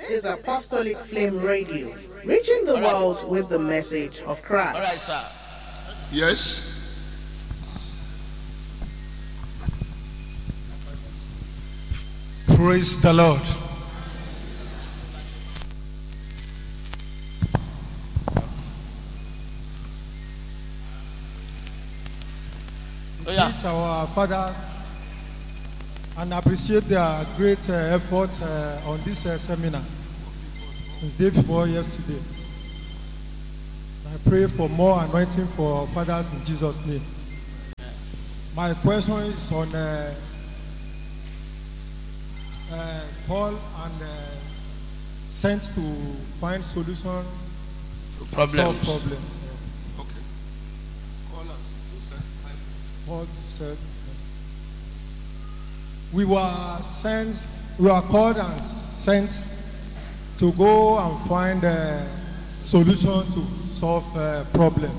is Apostolic Flame Radio, reaching the world with the message of All right, Christ. sir. Yes. Praise the Lord. Oh, yeah. Meet our Father and appreciate their great uh, effort uh, on this uh, seminar since day before yesterday. I pray for more anointing for our fathers in Jesus' name. My question is on uh, uh, Paul and uh, sent to find solution to Problems. solve problems. uh, Okay. Call us to send five. Paul said, We were sent, we were called and sent to go and find a solution to solve uh, problems.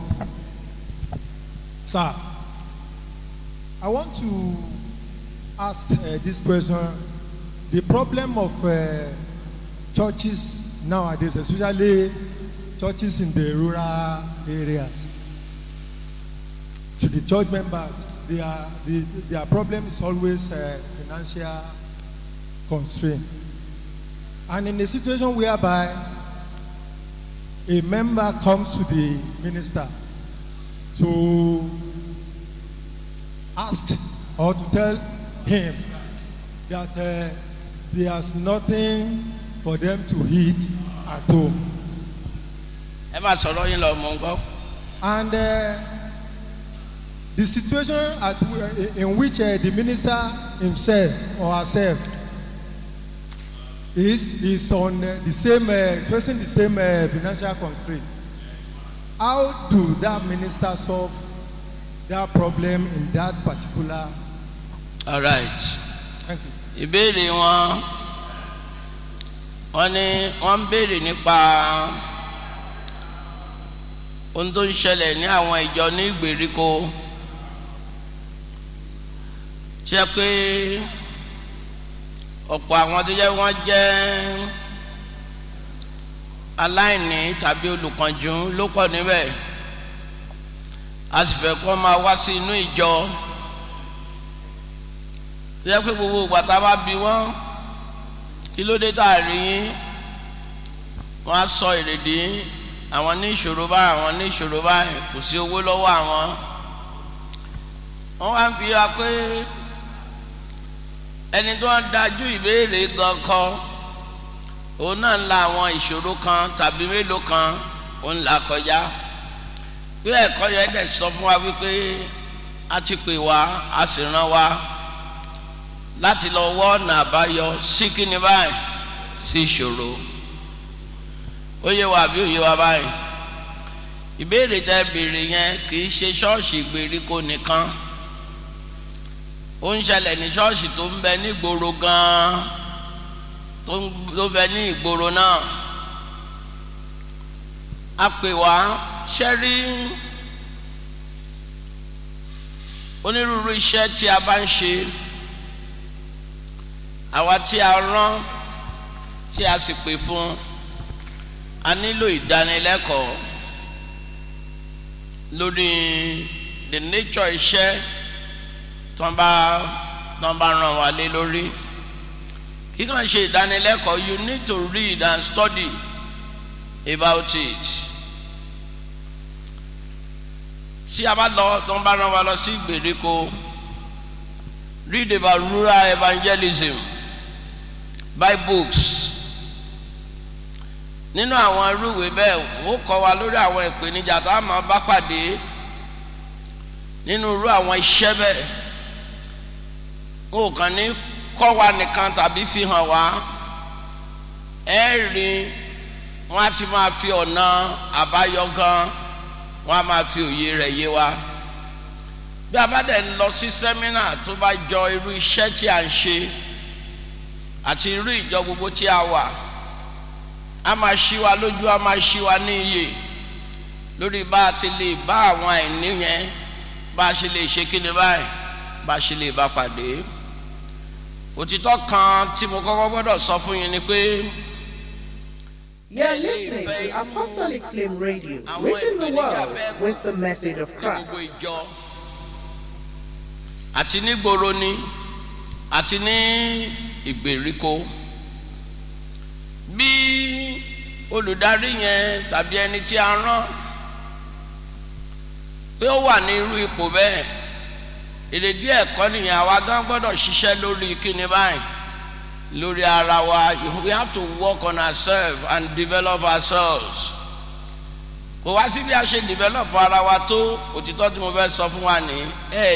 Sir, I want to ask uh, this question. The problem of uh, churches nowadays, especially churches in the rural areas, to the church members, their, the, their problem is always uh, financial constraint. And in a situation whereby a member comes to the minister to ask or to tell him that uh, there's nothing for them to eat at home. ẹ máa sọ̀rọ̀ yín lọ mọ̀ ń gbọ́. And uh, the situation at, w- in which uh, the minister himself or herself is is on uh, the same uh, facing the same uh, financial constraint. How do that minister solve that problem in that particular? all right. Thank you. sir. ìbéèrè wọn wọn ní wọn ń béèrè nípa ohun tó ń ṣẹlẹ̀ ní àwọn ìjọ ní ìgbèríko ṣe pé ọ̀pọ̀ àwọn tó jẹ́ wọ́n jẹ́ aláìní tàbí olùkànjú ló pọ̀ níbẹ̀ a sì fẹ́ kó máa wá sí inú ìjọ tó yẹ pé gbogbo ìgbà tá a bá bi wọ́n kí ló dé tá a rí yín wọ́n á sọ èrèdí àwọn ní ìṣòro báyìí àwọn ní ìṣòro báyìí kò sí owó lọ́wọ́ àwọn wọ́n wá ń fi wá pé ẹni tó ń dájú ìbéèrè gan kan òun náà ń la àwọn ìṣòro kan tàbí mélòó kan òun là kọjá bí ẹ̀kọ́ yẹn dẹ̀ sọ fún wa wípé a ti pè wá a sì rán wa láti lọ wọ́ ọ̀nà àbáyọ sí kíni báyìí sí ìṣòro ó yé wa àbí ó yé wa báyìí ìbéèrè tẹ béèrè yẹn kì í ṣe ṣọ́ọ̀ṣì ìgbèríko nìkan ó ń ṣẹlẹ̀ ní ṣọ́ọ̀ṣì tó ń bẹ ní ìgboro gan-an tó ń tó bẹ ní ìgboro náà a pè wá ṣẹ́rí onírúurú iṣẹ́ tí a bá ń ṣe àwa tí a rán tí a sì pè fún a nílò ìdánilẹ́kọ̀ọ́ lórí the nature iṣẹ́ tó ń bá tó ń bá ràn wá lé lórí kíkàn ṣe ìdánilẹ́kọ̀ọ́ you need to read and study about it tí a bá lọ tó ń bá ràn wá lọ sí ìgbèríko read about rural evangelism buy books nínú àwọn irúwèé bẹ́ẹ̀ ó kọ́ wa lórí àwọn ìpèníjà tá a máa bá pàdé nínú irú àwọn iṣẹ́ bẹ́ẹ̀ ó kàn ní kọ́ wa nìkan tàbí fi hàn wá ẹ rí wọn á ti máa fi ọ̀nà àbáyọ gan wọn á máa fi òye rẹ̀ yé wa bí a bá dẹ̀ ń lọ sí sẹ́mínà tó bá jọ irú iṣẹ́ tí a ń ṣe àti irú ìjọ gbogbo tí a wà a máa ṣí wa lójú a máa ṣí wa ní iyè lórí bá a ti lè bá àwọn àìní yẹn bá a ṣe lè ṣe kíni báyìí bá a ṣe lè bá pàdé òtítọ́ kan tí mo kọ́kọ́ gbọ́dọ̀ sọ fún yín ni pé You're listening to Apostolic Flame Radio, reaching the world with the message of ní gbogbo Christ. ìjọ àti ní gbòòrò ni àti ní ìgbèríko bí olùdarí yẹn tàbí ẹni tí a rán pé ó wà ní irú ipò bẹ́ẹ̀ èrèdí ẹ̀kọ́ nìyẹn àwa gan gbọ́dọ̀ ṣiṣẹ́ lórí kíni báyìí lórí ara wa we have to work on ourselves and develop ourselves kò wá sí bí a ṣe develop ara wa tó òtítọ́ tí mo fẹ́ sọ fún wa ní ẹ